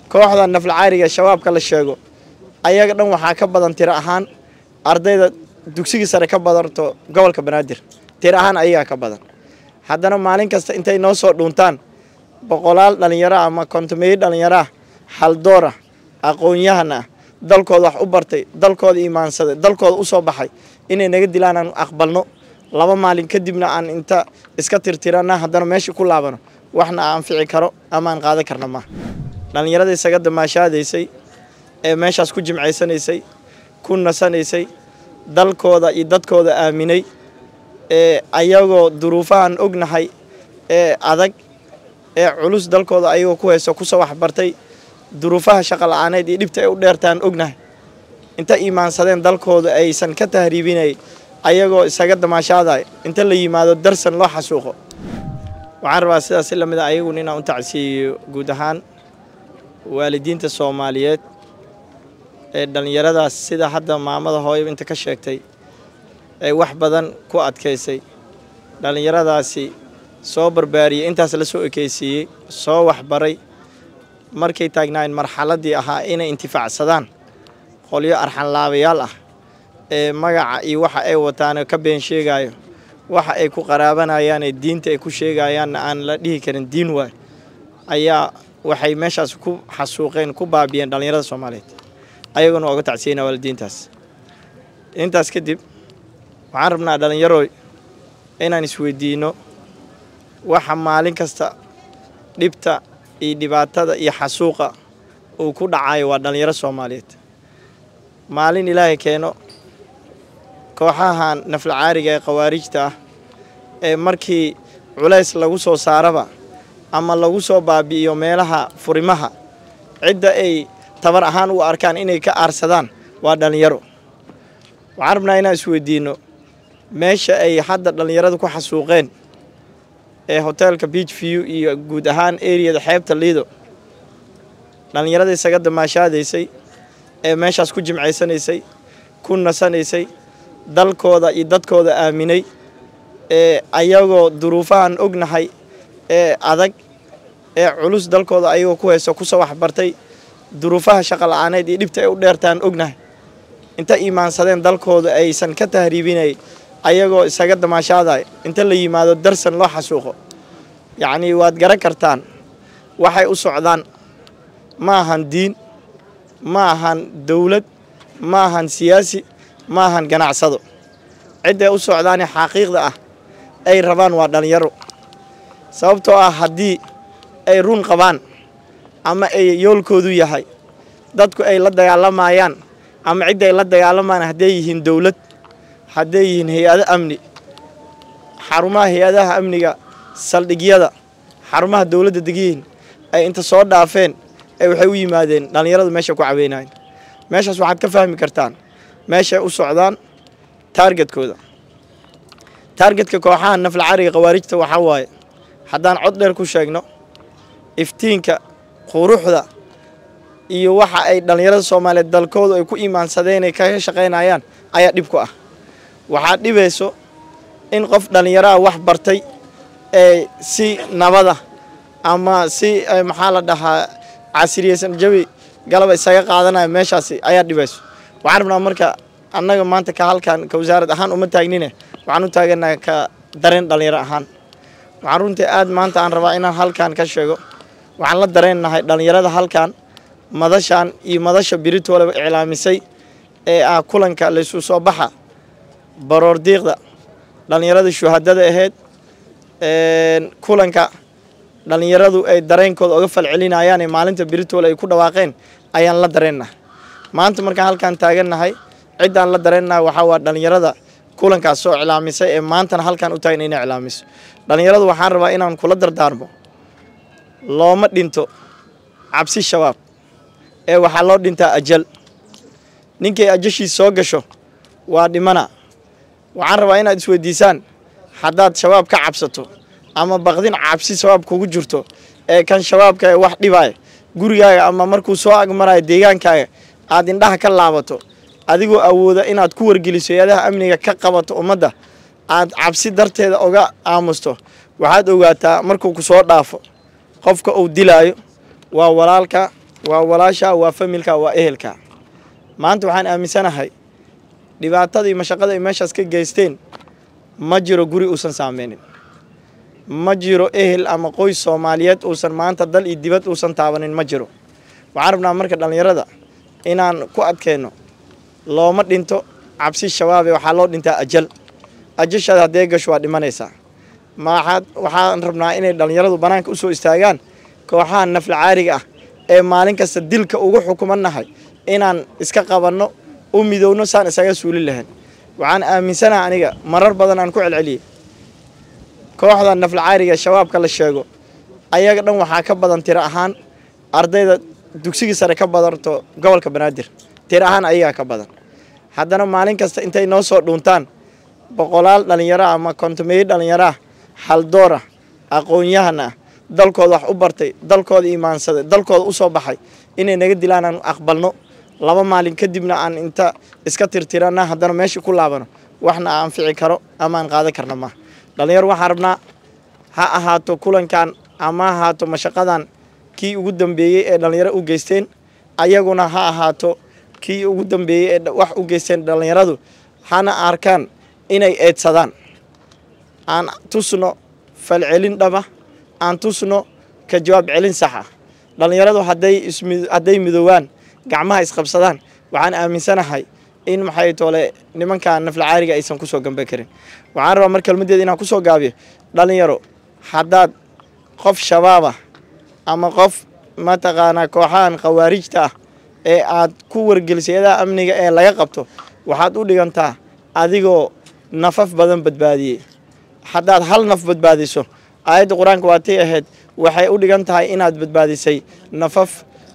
kooxda naflacaariga shabaabka la sheego ayaga dhan waxaa ka badan tiro ahaan ardayda dugsigii sare ka badanto gobolka banaadir tiro ahaan ayagaa ka badan haddana maalin kasta intay noo soo dhuuntaan boqolaal dhallinyaro ah ama kontomeeyo dhallinyaro ah haldoor ah aqoon-yahan ah dalkooda wax u bartay dalkooda imaansaday dalkooda u soo baxay inay naga dilaan aan aqbalno laba maalin kadibna aan inta iska tirtirana haddana meeshii ku laabano waxna anfici karo ama aan qaadan karna maaha dhallinyarada isaga damaashaadaysay ee meeshaas ku jimcaysanaysay ku nasanaysay dalkooda iyo dadkooda aaminay ee ayagoo duruufahan ognahay ee adag ee culus dalkooda ayagoo ku hayso kusoo waxbartay duruufaha shaqa la-aaneed iyo dhibta ay u dheertaan ognahay inta iimaansadeen dalkooda aysan ka tahriibinay ayagoo isaga damaashaaday inta la yimaado darsan loo xasuuqo waxaan rabaa sidaas la mid a ayaguna inaan u tacsiiyo guud ahaan waalidiinta soomaaliyeed ee dhallinyaradaas sida hadda maamada hooyo inta ka sheegtay ay wax badan ku adkaysay dhallinyaradaasi soo barbaariyey intaas la soo ekeysiiyey soo waxbaray markay taagnaayeen marxaladdii ahaa inay intifaacsadaan qolyo arxanlaabayaal ah ee magaca iyo waxa ay wataane ka been sheegaayo waxa ay ku qaraabanayaanee diinta ay ku sheegayaanna aan la dhihi karin diin waay ayaa waxay meeshaas ku xasuuqeen ku baabiyeen dhallinyarada soomaaliyeed ayaguna oga tacsiyeyna waalidiintaas intaas kadib waxaan rabnaa dhallinyarooy inaan isweydiinno waxa maalin kasta dhibta iyo dhibaatada iyo xasuuqa uu ku dhacayo waa dhallinyaro soomaaliyeed maalin ilaahay keeno kooxahan naflacaariga ee khawaarijta ah ee markii culays lagu soo saaraba ama lagu soo baabi'iyo meelaha furimaha cidda ay tabar ahaan u arkaan inay ka aarsadaan waa dhallinyaro waxaan rabnaa inaan isweydiinno meesha ay hadda dhallinyarada ku xasuuqeen ee hoteelka beach view iyo guud ahaan eriyada xeebta liido dhallinyarada isaga damaashaadaysay ee meeshaas ku jimcaysanaysay ku nasanaysay dalkooda iyo dadkooda aaminay ee ayagoo duruufahan ognahay ee adag ee culus dalkooda ayagoo ku hayso kusoo waxbartay duruufaha shaqa la-aaneed iyo dhibta ay u dheertaan ognahay inta iimaansadeen dalkooda aysan ka tahriibinay ayagoo isaga damaashaaday inta la yimaado darsan loo xasuuqo yacnii waad garan kartaan waxay u socdaan ma ahan diin ma ahan dowlad ma ahan siyaasi ma ahan ganacsado cidday u socdaane xaqiiqda ah ay rabaan waa dhallinyaro sababtoo ah haddii ay run qabaan ama ay yoolkoodu yahay dadku ay la dagaalamayaan ama cidda ay la dagaalamayaan hadday yihiin dowlad hadday yihiin hay-ado amni xarumaha hay-adaha amniga saldhigyada xarumaha dowladda degyihiin ay inta soo dhaafeen ee waxay u yimaadeen dhallinyaradu meesha ku caweynayan meeshaas waxaad ka fahmi kartaan meeshay u socdaan taargetkooda taargetka kooxaha naflacariga khawaarijta waxaa waaye haddaan cod dheer ku sheegno iftiinka quruxda iyo waxa ay dhallinyarada soomaaliyeed dalkoodu ay ku iimaansadeen ay kaga shaqaynayaan ayaa dhib ku ah waxaa dhibayso in qof dhallinyaraha wax bartay ee si nabada ama si maxaa la dhahaa casiriyeysan jawi galaba isaga qaadanaya meeshaasi ayaa dhibayso waxaan rabnaa marka annaga maanta ka halkan ka wasaarad ahaan uma taagnine waxaan u taaganaha ka dareen dhallinyaro ahaan waxaan runtii aad maanta aan rabaa inaan halkan ka sheego waxaan la dareennahay dhallinyarada halkan madashan iyo madasha biritooleba iclaamisay ee ah kulanka laysu soo baxa baroor diiqda dhallinyarada shuhadada ahayd kulanka dhallinyaradu ay dareenkooda oga falcelinayaan ee maalinta biritoole ay ku dhawaaqeen ayaan la dareennahay maanta markaan halkaan taagannahay ciddaan la dareennahay waxaa waa dhallinyarada kulankaas soo iclaamisay ee maantana halkaan u taagan inay iclaamiso dhallinyaradu waxaan rabaa inaan kula dardaarmo looma dhinto cabsi shabaab ee waxaa loo dhintaa ajal ninkay ajashiis soo gasho waa dhimana waxaan rabaa inaad isweydiisaan haddaad shabaab ka cabsato ama baqdin cabsi shabaab kugu jirto ee kan shabaabka ee wax dhibaya gurigaaga ama markuu soo agmarayo deegaankaaga aad indhaha ka laabato adigoo awooda inaad ku wargeliso hay-adaha amniga ka qabato ummadda aad cabsi darteeda oga aamusto waxaad ogaataa markuu ku soo dhaafo qofka uu dilaayo waa walaalka waa walaasha waa familka waa ehelka maanta waxaan aaminsanahay dhibaatadii mashaqada ay meeshaas ka geysteen ma jiro guri uusan saameynin ma jiro ehel ama qoys soomaaliyeed uusan maanta dal iyo dibad uusan taabanin ma jiro waxaan rabnaa marka dhallinyarada inaan ku adkeenno looma dhinto cabsi shabaabe waxaa loo dhintaa ajal ajashaada haddee gasho waa dhimanaysaa maxaad waxaan rabnaa inay dhallinyaradu bannaanka usoo istaagaan kooxaha nafla caariga ah ee maalin kasta dilka ugu xukumannahay inaan iska qabanno u midowno saan isaga suuli lahayn waxaan aaminsanaha aniga marar badan aan ku celceliyey kooxda nafla caariga shabaabka la sheego ayaga dhan waxaa ka badan tiro ahaan ardayda dugsigii sare ka badanto gobolka banaadir tiro ahaan ayagaa ka badan haddana maalin kasta intay noo soo dhuuntaan boqolaal dhallinyaro ah ama kontomeeyo dhallinyaro ah haldoor ah aqoon-yahan ah dalkooda wax u bartay dalkooda imaansaday dalkooda u soo baxay inay naga dilaan aan aqbalno laba maalin kadibna aan inta iska tirtirana haddana meeshii ku laabano waxna aan fici karo ama aan qaadan karna maaha dhallinyaro waxaan rabnaa ha ahaato kulankan ama ha ahaato mashaqadan kii ugu dambeeyey ee dhallinyaro u geysteen ayaguna ha ahaato kii ugu dambeeyey ee wax u geysteen dhallinyaradu hana arkaan inay eedsadaan aan tusno falcelin dhaba aan tusno ka jawaab celin sax ah dhallinyaradu hadday ismi hadday midoowaan gacmaha isqabsadaan waxaan aaminsanahay in maxay toole nimanka nafla caariga aysan kusoo gambe karin waxaan rabaa mar kelmadeeda inaan kusoo gaabiyo dhallinyaro haddaad qof shabaabah ama qof mataqaanaa kooxahan khawaarijta ah ee aad ku wargelisay adaha amniga ee laga qabto waxaad u dhigantaa adigoo nafaf badan badbaadiyey haddaad hal naf badbaadiso aayadda qur-aanka waatay ahayd waxay u dhigan tahay inaad badbaadisay nafaf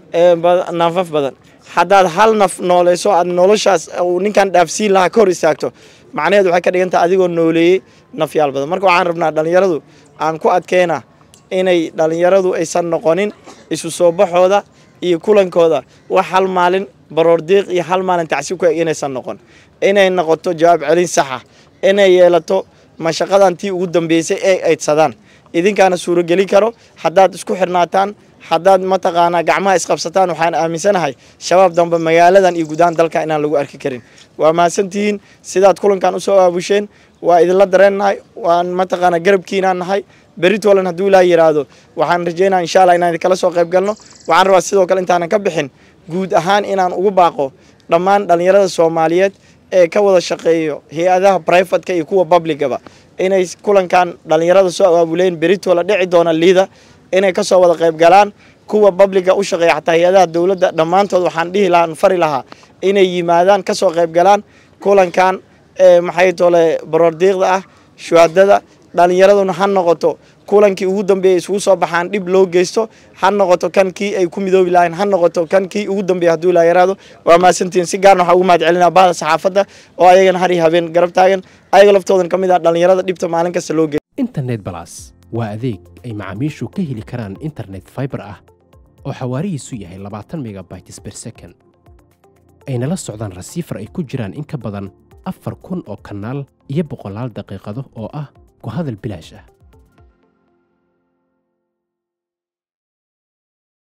nafaf badan haddaad hal naf nooleyso aad noloshaas uu ninkan dhaafsiin lahaa ka hor istaagto macnaheed waxay ka dhigan tahay adigoo nooleeyey nafyaal badan marka waxaan rabnaa dhallinyaradu aan ku adkeyna inay dhallinyaradu aysan noqonin isu soo baxooda iyo kulankooda wax hal maalin baroordiiq iyo hal maalin tacsiib ku eg inaysan noqon inay noqoto jawaab celin saxa inay yeelato mashaqadan tii ugu dambeysay ee aydsadaan idinkaana suurogelin karo haddaad isku xirnaataan haddaad mataqaanaa gacmaha isqabsataan waxaan aaminsanahay shabaab dambe magaaladan iyo gudahaan dalka inaan lagu arki karin waa mahadsantihiin sidaad kulankan usoo aabusheen waa idinla dareennahay waan mataqaanaa garabkiinaan nahay beritolan hadduu ilaa yidhaahdo waxaan rajeynaa insha allah inaan idinkala soo qayb galno waxaan rabaa sidoo kale intaanan ka bixin guud ahaan inaan ugu baaqo dhammaan dhallinyarada soomaaliyeed ee ka wada shaqeeyo hay-adaha brivatka iyo kuwa publicaba inay kulankan dhallinyarada soo abaabuleen beritola dhici doona liida inay kasoo wada qayb galaan kuwa babliga u shaqeeya xataa hay-adaha dowladda dhammaantood waxaan dhihi lahaa fari lahaa inay yimaadaan kasoo qayb galaan kulankan maxay tole baroordiiqda ah shuhadada dhallinyaraduna ha noqoto kulankii ugu dambeeyay isugu soo baxaan dhib loo geysto ha noqoto kan kii ay ku midoobi lahayn ha noqoto kan kii ugu dambeeya hadduu ilaa yaraado waa mahadsantihiin si gaarna waxaa ugu mahad celinaa bahda saxaafadda oo ayagana har iyo habeen garab taagan ayaga laftoodan ka mid ah dhallinyarada dhibta maalin kasta loo geeyo internet balas waa adeeg ay macaamiishu ka heli karaan internet fiber ah oo xawaarihiisu yahay labaatan megabytes per second ayna la socdaan rasiifar ay ku jiraan in ka badan afar kun oo kanaal iyo boqolaal daqiiqado oo ah ku hadal bilaash ah